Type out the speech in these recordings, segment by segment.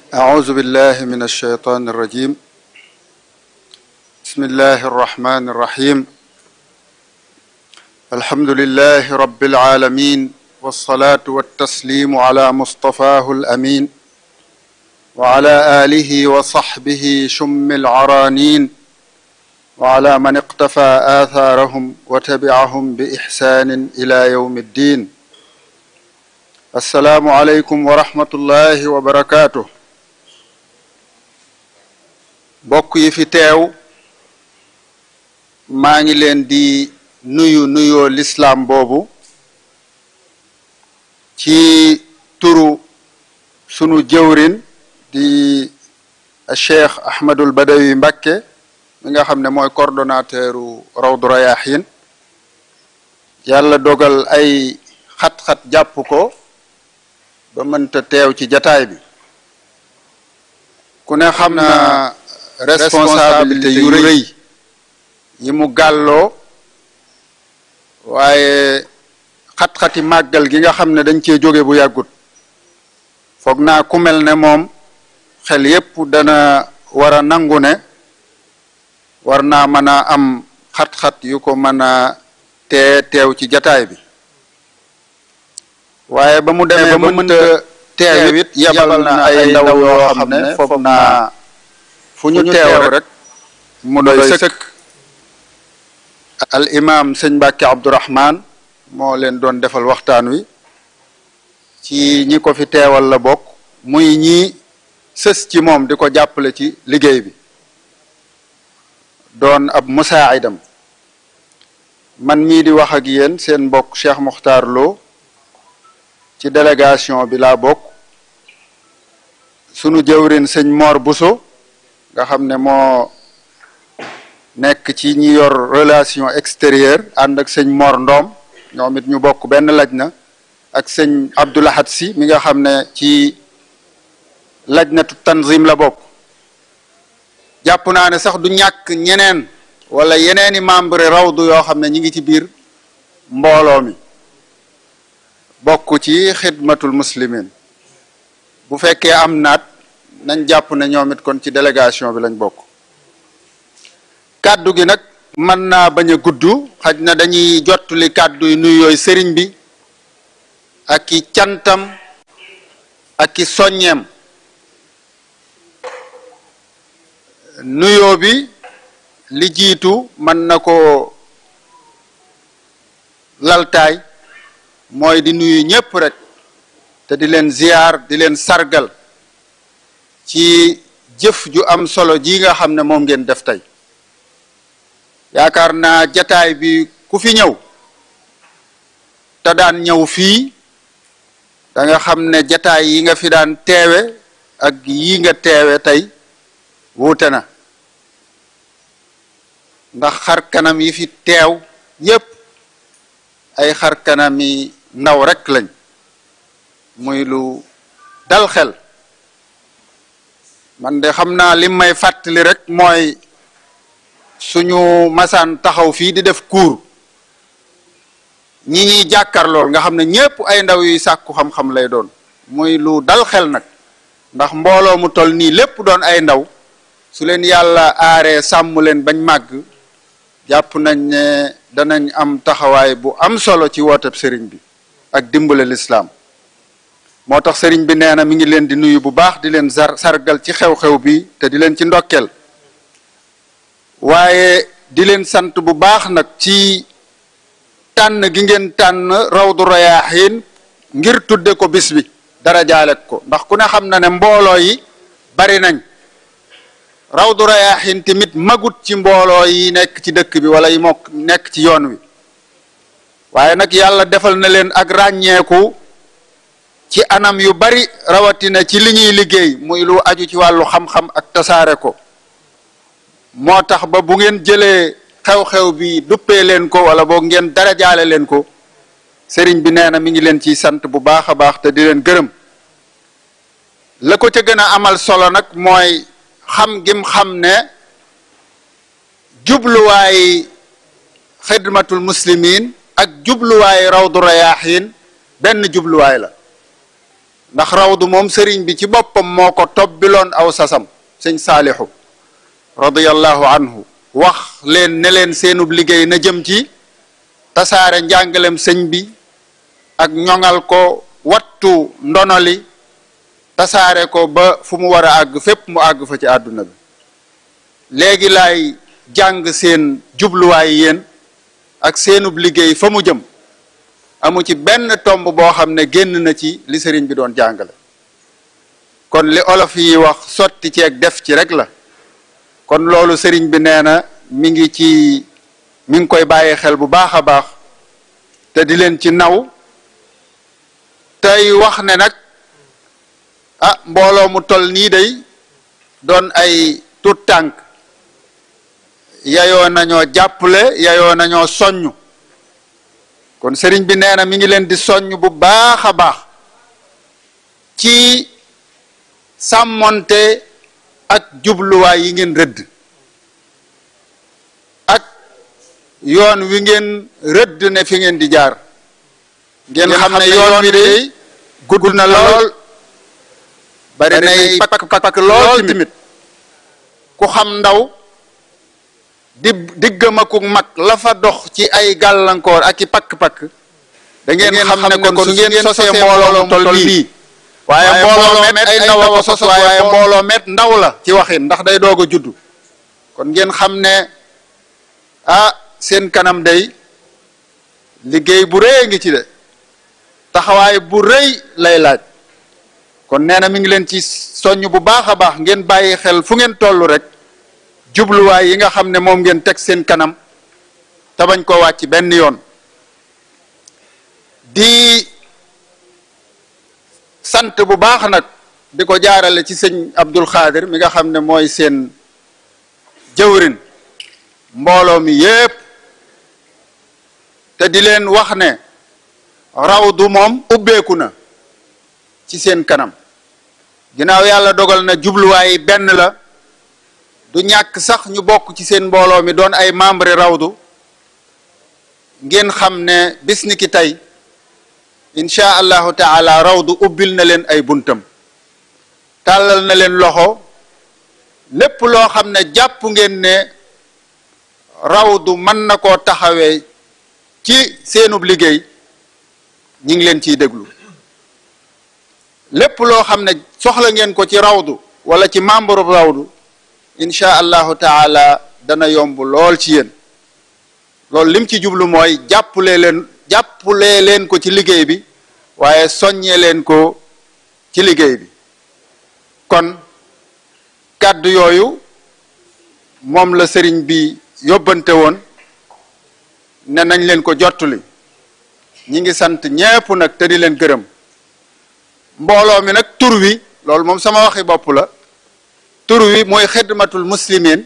أعوذ بالله من الشيطان الرجيم بسم الله الرحمن الرحيم الحمد لله رب العالمين والصلاة والتسليم على مصطفاه الأمين وعلى آله وصحبه شم العرانين وعلى من اقتفى آثارهم وتبعهم بإحسان إلى يوم الدين السلام عليكم ورحمة الله وبركاته bokk yi fi teew maa ngi leen di nuyu nuyoo lislaam boobu ci turu sunu jëwrin di cheikh ahmadul badawi mbakke mi nga xam ne mooy coordonnateuru rawdu rayahin yàlla dogal ay xat-xat jàpp ko ba mënta teew ci jataay bi ku ne xam na responsabilité yu rëy yi mu gàlloo waaye xat-xati màggal gi nga xam ne dañ cee jóge bu yàggut foog naa ku mel ne moom xel yépp dana war a nangu ne war naa mën a am xat-xat yu ko mën a tee teew ci jataay bi waaye ba mu demee ba mënta teew it yabal na ay ndaw yoo xam ne foog naa fu ñu teew rek mu doy sëkk al imam sëñ Mbàkke Abdourahman moo leen doon defal waxtaan wi ci ñi ko fi teewal la bokk muy ñi sës ci moom di ko jàppale ci liggéey bi doon ab musaidam man mii di wax ak yéen seen mbokk Cheikh Mokhtar Lo ci délégation bi laa bokk sunu jëwrin sëñ Mor Bousso nga xam ne moo nekk ci ñi yor relation extérieure ànd ak sëñ Mor Ndom ñoom it ñu bokk benn laj na ak sëñ Abdoulahat si mi nga xam ne ci lajnatu tanzim la bokk jàpp naa ne sax du ñàkk ñeneen wala yeneeni membre rawdu yoo xam ne ñi ngi ci biir mbooloo mi bokk ci xidmatul muslimin bu fekkee am naat nañ jàpp ne ñoom it kon ci délégation bi lañ bokk kàddu gi nag mën naa bañ a gudd xaj na dañuy jottali kàddu yi nuyu yooyu sëriñ bi ak i cantam ak i soññeem nuyoo bi li jiitu mën na ko laltaay mooy di nuyu ñépp rek te di leen ziyaar di leen sargal ci jëf ju am solo ji nga xam ne moom ngeen def tey yaakaar naa jataay bi ku fi ñëw te daan ñëw fii da nga xam ne jataay yi nga fi daan teewe ak yi nga teewe tey wuute na ndax xar kanam yi fi teew yépp ay xar kanam yi ndaw rek lañ muy lu dal xel man de xam naa lim may fàttali rek mooy suñu masaan taxaw fii di def cours ñi ñuy jàkkar lool nga xam ne ñépp ay ndaw yuy sàkku xam-xam lay doon muy lu dal xel nag ndax mbooloo mu toll nii lépp doon ay ndaw su leen yàlla aaree sàmm leen bañ màgg jàpp nañ ne danañ am taxawaay bu am solo ci wootab sëriñ bi ak dimbale lislaam moo tax sëriñ bi nee na mi ngi leen di nuyu bu baax di leen sar sargal ci xew-xew bi te di leen ci ndokkeel waaye di leen sant bu baax nag ci tànn gi ngeen tànn rawdu rayaahin ngir tudde ko bis bi dara jaale ko ndax ku ne xam na ne mbooloo yi bari nañ rawdu rayaahin tamit magut ci mbooloo yi nekk ci dëkk bi wala yi mokk nekk ci yoon wi waaye nag yàlla defal na leen ak ràññeeku ci anam yu bari rawatina ci li ñuy liggéey muy lu aju ci wàllu xam-xam ak tasaare ko moo tax ba bu ngeen jëlee xew-xew bi duppee leen ko wala boog ngeen darajaale leen ko sëriñ bi nee na mi ngi leen ciy sant bu baax a baax te di leen gërëm la ko ca gën a amal solo nag mooy xam gim xam ne jubluwaay xidmatul muslimin ak jubluwaay rawdu rayaahin benn jubluwaay la ndax rawdu moom sëriñ bi ci bopp boppam moo ko tobbiloon aw sasam sëñ saalixu radiyallahu anhu wax leen ne leen seenub liggéey na jëm ci tasaare njàngalem sëñ bi ak ñoŋal ko wattu ndonoli tasaare ko ba fu mu war a àgg fépp mu àgg fa ci àdduna bi léegi laay jàng seen jubluwaay yéen ak seenub liggéey fa mu jëm amu ci benn tomb boo xam ne génn na ci li sëriñ bi doon jàngale kon li olof yi wax sotti ci ak def ci rek la kon loolu sëriñ bi nee na mi ngi ci mi ngi koy bàyyi xel bu baax a baax te di leen ci naw tey wax ne nag ah mbooloo mu tol nii day doon ay tut tànk yayoo nañoo jàppale yayoo nañoo soññ kon sëriñ bi nee na mi ngi leen di soññ bu baax a baax ci sàmmonte ak jubluwaay yi ngeen rëdd ak yoon wi ngeen rëdd ne fi ngeen di jaar ngeen xam ne yoon wi day gudd na lool bari nay pakk pakk lool tamit ku xam ndaw di diggam ak mag la fa dox ci ay gàllankoor ak i pakk-pakk da ngeen xam ne kon su ngeen sosee mbooloo mu tol nii waaye mbooloo met ay ndaw a ko sos waaye mbooloo met ndaw la ci waxin ndax day doog a juddu kon ngeen xam ne ah seen kanam day liggéey bu rëy ngi ci de taxawaay bu rëy lay laaj kon nee na mi ngi leen ci soññ bu baax a baax ngeen bàyyi xel fu ngeen toll rek jubluwaay yi nga xam ne moom ngeen teg seen kanam te bañ koo wàcc benn yoon di sant bu baax nag di ko jaarale ci sëñ Abdul Xaadir mi nga xam ne mooy seen jëwrin mbooloo mi yépp te di leen wax ne rawdu moom ubbeeku na ci seen kanam ginnaaw yàlla dogal na jubluwaay benn la du ñàkk sax ñu bokk ci seen mbooloo mi doon ay membre rawdu ngeen xam ne bis ni ki tey incha allahu taala rawdu ubbil na leen ay buntam tàllal na leen loxo lépp loo xam ne jàpp ngeen ne rawdu mën na koo taxawee ci seenub liggéey ñi ngi leen ciy déglu lépp loo xam ne soxla ngeen ko ci rawdu wala ci membre rawdu incha allahu taala dana yomb lool ci yéen loolu lim ci jublu mooy jàppalee leen jàppalee leen ko ci liggéey bi waaye soññee leen ko ci liggéey bi kon kàddu yooyu moom la sëriñ bi yóbbante woon ne nañ leen ko jottali ñi ngi sant ñépp nag te di leen gërëm mbooloo mi nag tur wi loolu moom sama waxi bopp la tur wi mooy xidmatul muslimin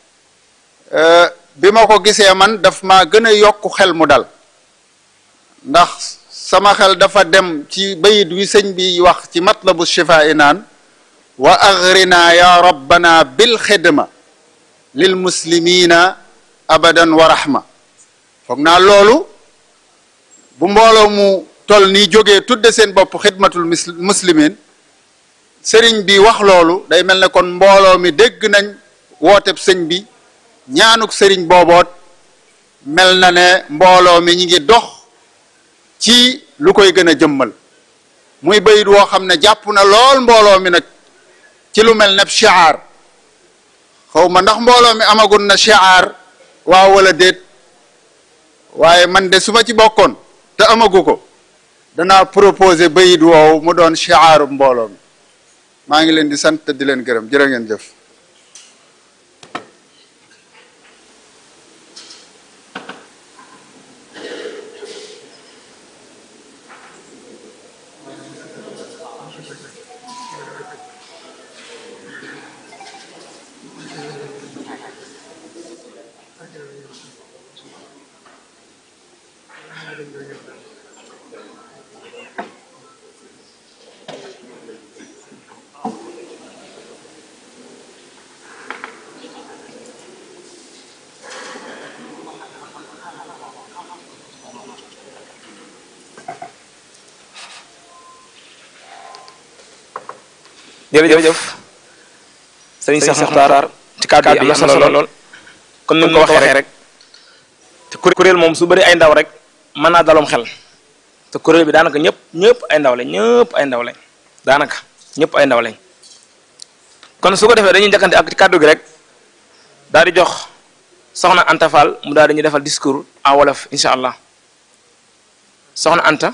bi ma ko gisee man daf maa gën a yokk xel mu dal ndax sama xel dafa dem ci bayit wi sëñ bi wax ci matlabu shifaa i naan wa agrina ya rabbana bil xidma lil muslimina abadan wa rahma foog naa loolu bu mbooloo mu tol nii jógee tudde seen bopp xidmatul muslimin sëriñ bi wax loolu day mel ne kon mbooloo mi dégg nañ wooteb sëñ bi ñaanuk sëriñ booboot mel na ne mbooloo mi ñi ngi dox ci lu koy gën a jëmmal muy bayit woo xam ne jàpp na lool mbooloo mi nag ci lu mel ne shiar xaw ma ndax mbooloo mi amagul na shiar waaw wala déet waaye man de su ma ci bokkoon te amagu ko danaa proposer bayit woowu mu doon shiaru mbooloo mi maa ngi leen di sant te di leen gërëm jërë ngeen jëf jërëjëf sëriñ Cheikh Muxtaar ci kàddu yi am na solo lool kon ni mu ko waxee rek te kuréel moom su bëri ay ndaw rek mën naa daloom xel te kuréel bi daanaka ñëpp ñëpp ay ndaw lañ ñëpp ay ndaw lañ daanaka ñëpp ay ndaw lañ kon su ko defee dañuy njëkkante ak kàddu gi rek daal di jox soxna Anta Fall mu daal di ñu defal discours en wolof incha allah soxna Anta.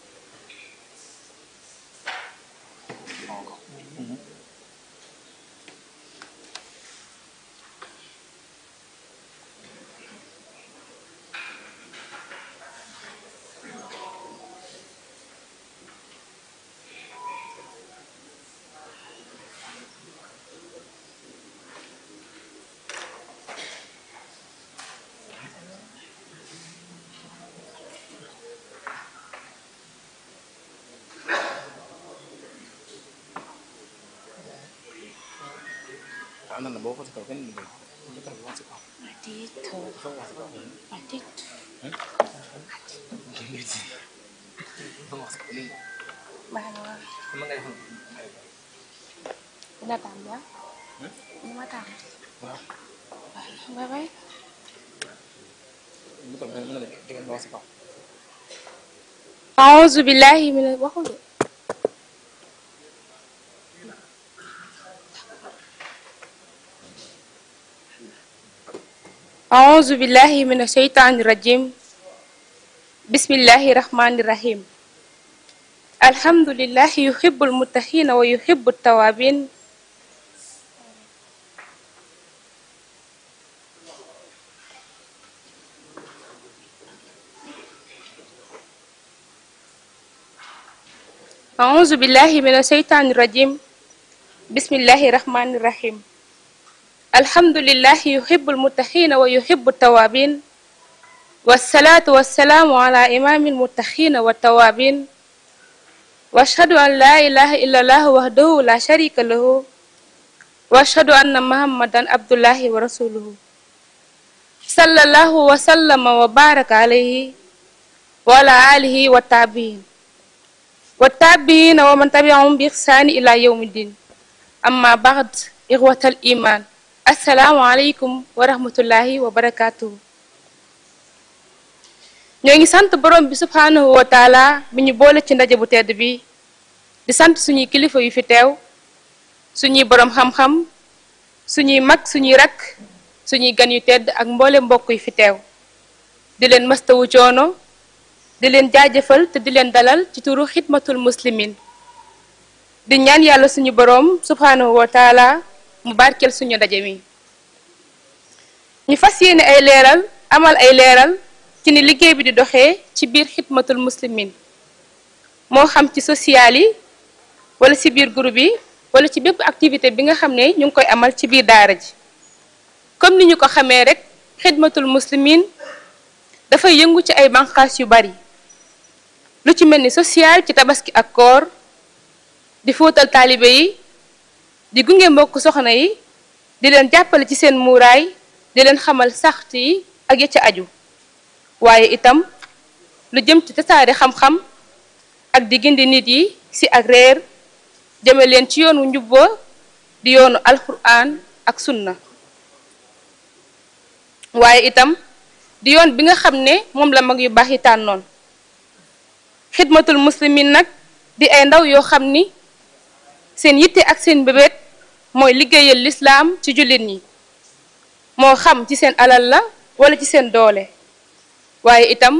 Udah tambah? Lima tambah? Bye bye. أعوذ بالله من الوحول أعوذ بالله من الشيطان الرجيم بسم الله الرحمن الرحيم الحمد لله يحب المتقين ويحب التوابين أعوذ بالله من الشيطان الرجيم بسم الله الرحمن الرحيم الحمد لله يحب المتقين ويحب التوابين والصلاة والسلام على إمام المتقين والتوابين واشهد أن لا إله إلا الله وحده لا شريك له واشهد أن محمدا عبد الله ورسوله صلى الله وسلم وبارك عليه وعلى آله والتابعين والتابعين ومن تبعهم بإحسان إلى يوم الدين أما بعد إخوة الإيمان السلام عليكم ورحمة الله وبركاته ñoo ngi sant borom bi subhanahu wa taala bi ñu boole ci ndaje bu tedd bi di sant suñuy kilifa yu fi teew suñuy borom xam-xam suñuy mag suñuy rakk suñuy gan yu tedd ak mboole mbokk yu fi teew di leen mastawu coono di leen jaajëfal te di leen dalal ci turu xidmatul muslimin di ñaan yàlla suñu borom subhanahu wa taala mu barkeel suñu ndaje mi ñu fas yéene ay leeral amal ay leeral ci ni liggéey bi di doxee ci biir xidmatul muslimin moo xam ci social yi wala ci biir groupe yi wala ci bépp activité bi nga xam ne ñu ngi koy amal ci biir daara ji comme ni ñu ko xamee rek xidmatul muslimin dafay yëngu ci ay banqaas yu bari lu ci mel ni social ci tabaski ak koor di fóotal taalibe yi di gunge mbokk soxna yi di leen jàppale ci seen muuraay di leen xamal saxt yi ak ya ca aju waaye itam lu jëm ci tasaare xam-xam ak di gindi nit yi ci ak réer jëme leen ci yoonu njubba di yoonu alquran ak sunna waaye itam di yoon bi nga xam ne moom la mag yu baax yi tànnoon xidmatul muslimin nag di ay ndaw yoo xam ni seen yitte ak seen bébét mooy liggéeyal lislaam ci jullit ñi moo xam ci seen alal la wala ci seen doole waaye itam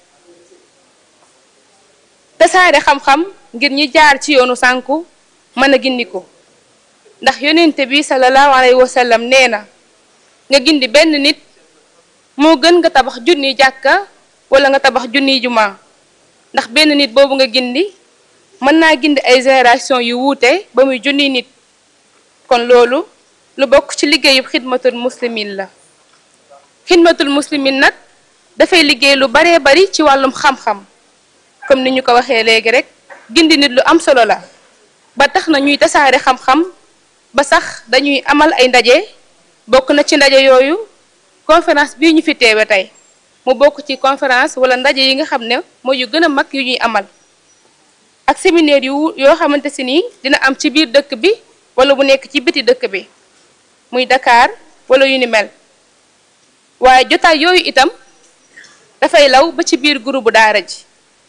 tasaare xam-xam ngir ñi jaar ci yoonu sànku mën a gindiku ndax yonente bi sallallahu alayhi wa sallam nee na nga gindi benn nit moo gën nga tabax junniy jàkka wala nga tabax junniy juma ndax benn nit boobu nga gindi mën naa gindi ay génération yu wuute ba muy junniy nit kon loolu lu bokk ci liggéeyub xidmatul muslimin la xidmatul muslimin nag dafay liggéey lu baree bari ci wàllum xam-xam comme ni ñu ko waxee léegi rek gindi nit lu am solo la ba tax na ñuy tasaare xam-xam ba sax dañuy amal ay ndaje bokk na ci ndaje yooyu conférence bii ñu fi teewe tey mu bokk ci conférence wala ndaje yi nga xam ne mooy yu gën a mag yu ñuy amal ak séminaire yu yoo xamante si nii dina am ci biir dëkk bi wala bu nekk ci biti dëkk bi muy Dakar wala yu ni mel waaye jotaay yooyu itam dafay law ba ci biir groupe bu daara ji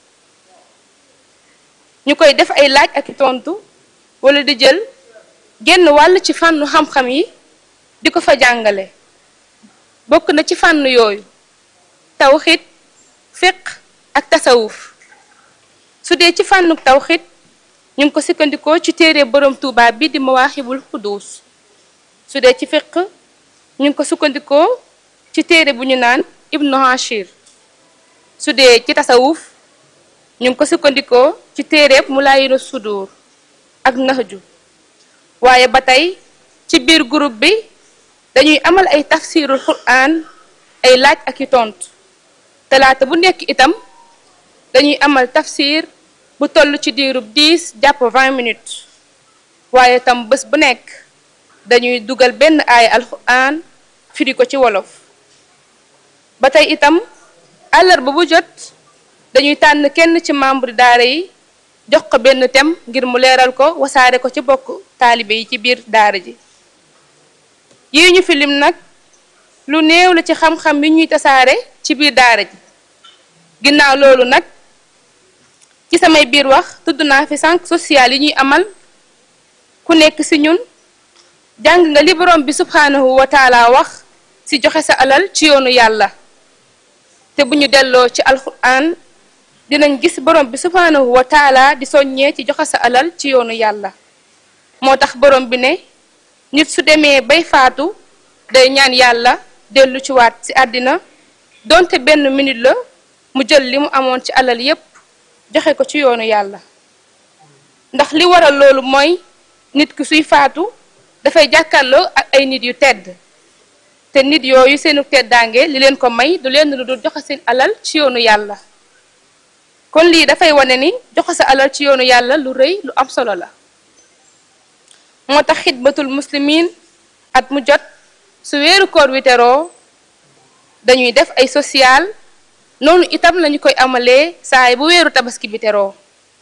ñu koy def ay laaj ak tontu wala di jël genn wàll ci fànnu xam-xam yi di ko fa jàngale bokk na ci fànn yooyu tawxid fiq ak tasawuf su dee ci fànnu tawxid ñu ngi ko sikkandikoo ci téere borom tuuba bi di mawaaxibul xuduus su dee ci fiq ñu ngi ko sukkandikoo ci téere bu ñu naan ibnu hashir su dee ci tasawuf ñu ngi ko sukkandikoo ci téereeb mulaayinu sudur ak naxju waaye ba tey ci biir groupe bi dañuy amal ay tafsirul quran ay laaj ak i tontu talaata bu nekk itam dañuy amal tafsir bu toll ci diirub 10 jàpp 20 minutes waaye itam bés bu nekk dañuy dugal benn aaya alquran firi ko ci wolof ba tey itam àllarba bu jot dañuy tànn kenn ci membre daara yi jox ko benn thème ngir mu leeral ko wasaare ko ci bokk taalibe yi ci biir daara ji yi ñu filim nag lu néew la ci xam-xam yi ñuy tasaare ci biir daara ji ginnaaw loolu nag ci samay biir wax tudd naa fi sànq social yi ñuy amal ku nekk ci ñun jàng nga li borom bi subhaanahu wa taala wax ci joxe sa alal ci yoonu yàlla te bu ñu delloo ci alquran dinañ gis borom bi subhaanahu wa taala di soññee ci joxe sa alal ci yoonu yàlla moo tax borom bi ne nit su demee bay faatu day ñaan yàlla dellu ci waat ci àddina donte benn minute la mu jël li mu amoon ci alal yépp joxe ko ci yoonu yàlla ndax li waral loolu mooy nit ki suy faatu dafay jàkkaarloo ak ay nit yu tedd te nit yooyu seenu teddaange li leen ko may du leen lu dul joxe seen alal ci yoonu yàlla kon lii dafay wane ni joxe sa alal ci yoonu yàlla lu rëy lu am solo la moo tax xidmatul muslimin at mu jot su weeru koor wi teroo dañuy def ay social noonu itam lañu koy amalee saay bu weeru tabaski bi teroo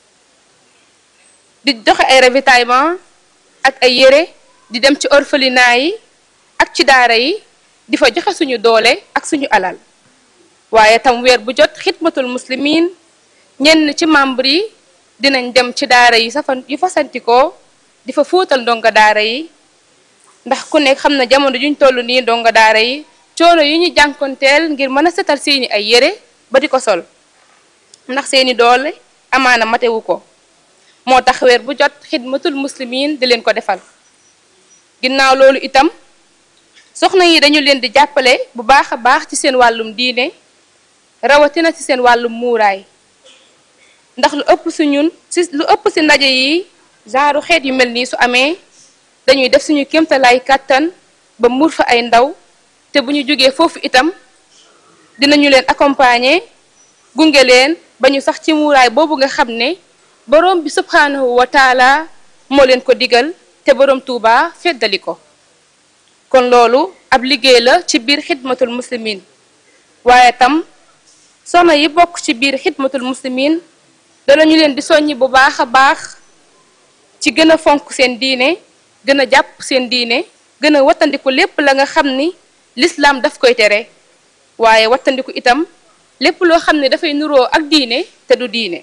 di joxe ay ravitaillement ak ay yére di dem ci orphelinat yi ak ci daara yi di fa joxe suñu doole ak suñu alal waaye tam weer bu jot xidmatul muslimin ñenn ci membre yi dinañ dem ci daara yi safan yu fasantikoo di fa fóotal ndongo daara yi ndax ku nekk xam na jamono juñ toll nii ndongo daara yi coono yi ñu jànkonteel ngir mën a setal seeni ay yére ba di ko sol ndax seeni doole amaana matewu ko moo tax weer bu jot xidmatul muslimin di leen ko defal ginnaaw loolu itam soxna yi dañu leen di jàppale bu baax a baax ci seen wàllum diine rawatina ci seen wàllum muuraay ndax lu ëpp si ñun si lu ëpp si ndaje yi genre xeet yu mel nii su amee dañuy def suñu kéemtalaay kàttan ba muur fa ay ndaw te bu ñu jógee foofu itam dinañu leen accompagner gunge leen ba ñu sax ci muuraay boobu nga xam ne borom bi subhanahu wa taala moo leen ko digal te borom Tuuba feddali ko kon loolu ab liggéey la ci biir xidmatul muslimin waaye tam soxna yi bokk ci biir xidmatul muslimin danañu leen di soññi bu baax a baax ci gën a fonk seen diine gën a jàpp seen diine gën a wattandiku lépp la nga xam ni lislaam daf koy tere waaye wattandiku itam lépp loo xam ne dafay nuroo ak diine te du diine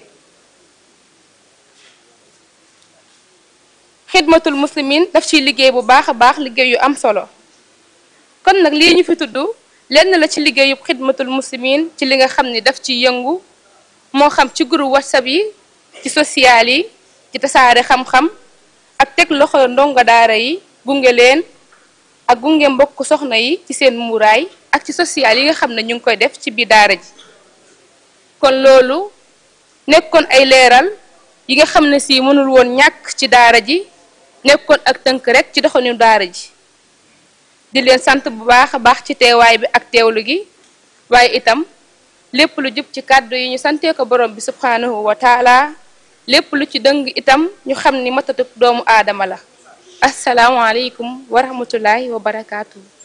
xidmatul muslimin daf ciy liggéey bu baax a baax liggéey yu am solo kon nag lii ñu fi tudd lenn la ci liggéeyub xidmatul muslimin ci li nga xam ni daf ciy yëngu moo xam ci groupe whatsapp yi ci social yi ci tasaare xam-xam ak teg loxo ndongo daara yi gunge leen ak gunge mbokk soxna yi ci seen muuraay ak ci social yi nga xam ne ñu ngi koy def ci biir daara ji kon loolu nekkoon ay leeral yi nga xam ne si mënul woon ñàkk ci daara ji nekkoon ak tënk rek ci doxalinu daara ji di leen sant bu baax a baax ci teewaay bi ak teewlu gi waaye itam lépp lu jub ci kàddu yi ñu santee ko borom bi subhanahu wa taala lépp lu ci dëng itam ñu xam ni matatuk doomu aadama la asalaamualeykum wa rahmatullahi wa barakaatu.